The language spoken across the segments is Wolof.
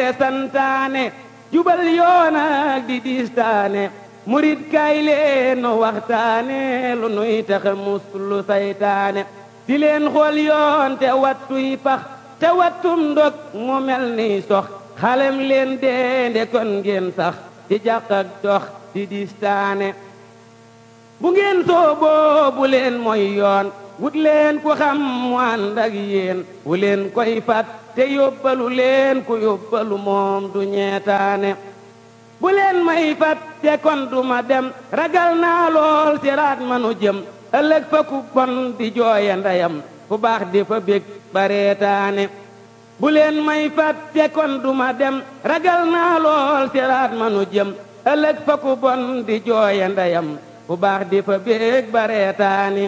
boole santaane jubal yoona di diistaane murit kay leen nu waxtaane lu nuy taxa muslu saytaane di leen xool yoon te wattuy pax te wattum ndog mu mel ni sox xalem leen deende kon ngeen sax di jàq ak dox di diistaane bu ngeen sooboo bu leen mooy yoon wut leen ku xam mu ànd ak yéen wu leen koy fat te yóbbalu leen ku yóbbalu moom du ñeetaane bu leen may fat te kon du ma dem ragal naa lool siraat manu jëm ëllëg fa ku bon di jooye ndeyam fu baax di fa bég bareetaane bu leen may fat te kon du ma dem ragal naa lool siraat manu jëm ëllëg fa ku bon di jooye ndeyam fu baax di fa bég bareetaane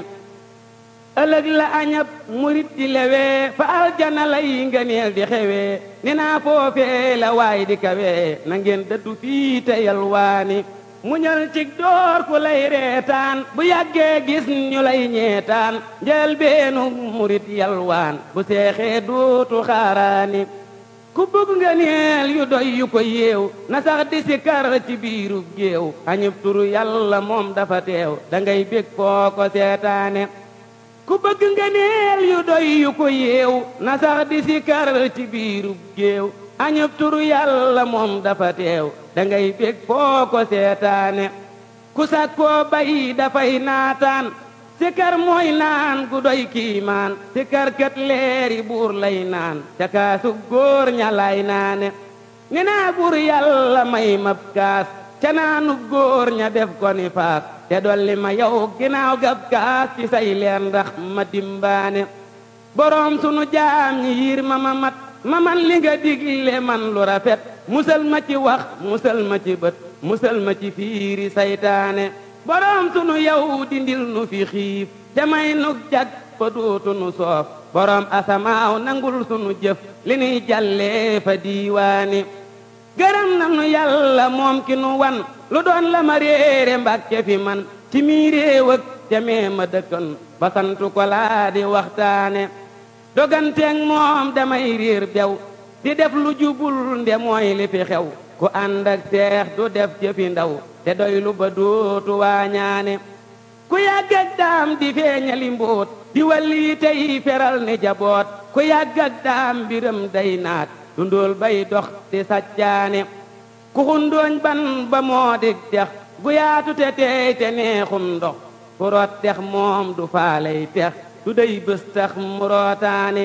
ëllëg la añab murit di lewee fa aljana lay ngëneel di xewee ni naa foofee la waay di kawee na ngeen dëddu fii te yalwaani muñal cig door ku lay reetaan bu yàggee gis ñu lay ñeetaan njël beenu murit yalwaan bu seexee duutu xaaraani ku bëgg ngëneel yu doy yu ko yeew na sax di si kar ci biirub géew añub turu yàlla moom dafa teew da ngay bég foo ko seetaane ku bëgg ngëneel yu doy yu ko yeew na sax di si kar ci biirub géew añub turu yàlla moom dafa teew da ngay bég foo ko seetaane ku sakkoo bay dafay naataan sikar mooy naan gu doy kiimaan sikar kat leeri buur lay naan ca kaasu góor ña lay naane ni naa buur yàlla may mab kaas ca naanu góor ña def ko ni faas te dolli ma yow ginnaaw gab kaas ci say leer ndax ma dimbaane boroom sunu jaam ñi yiir ma ma mat ma man li nga digle man lu rafet musal ma ci wax musal ma ci bët musal ma ci fiiri saytaane boroom sunu yow dindil nu fi xiif te may nu jag fa dootu nu soof boroom asamaaw nangul sunu jëf li nuy jàllee fa diiwaani gërëm nanu yàlla moom ki nu wan lu doon la ma réere mbàkke fi man ci mii réew ak jamee ma dëkkan ba santu ko laa di waxtaane doganteeg moom damay réer bew di def lu jubul nde mooy li fi xew ku ànd ak seex du def jëfi ndaw te doylu ba dootu waañaane ku yàgg ak daam di feeñali mbóot di walli tey feral ni jaboot ku yàgg ak daam mbiram day naat dundool bay dox di sàccaane ku xundooñ ban ba moo dig dex gu yaatu te teey te neexum ndox ku root dex moom du faaley tex du day bés tax mu rootaane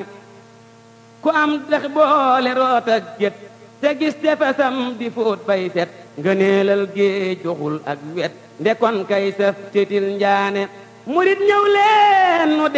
ku am dex boole root ak gét te gis tefesam di fóot bay set ngëneelal géej joxul ak wet ndekon kay saf titil njaane murit ñëw leen nu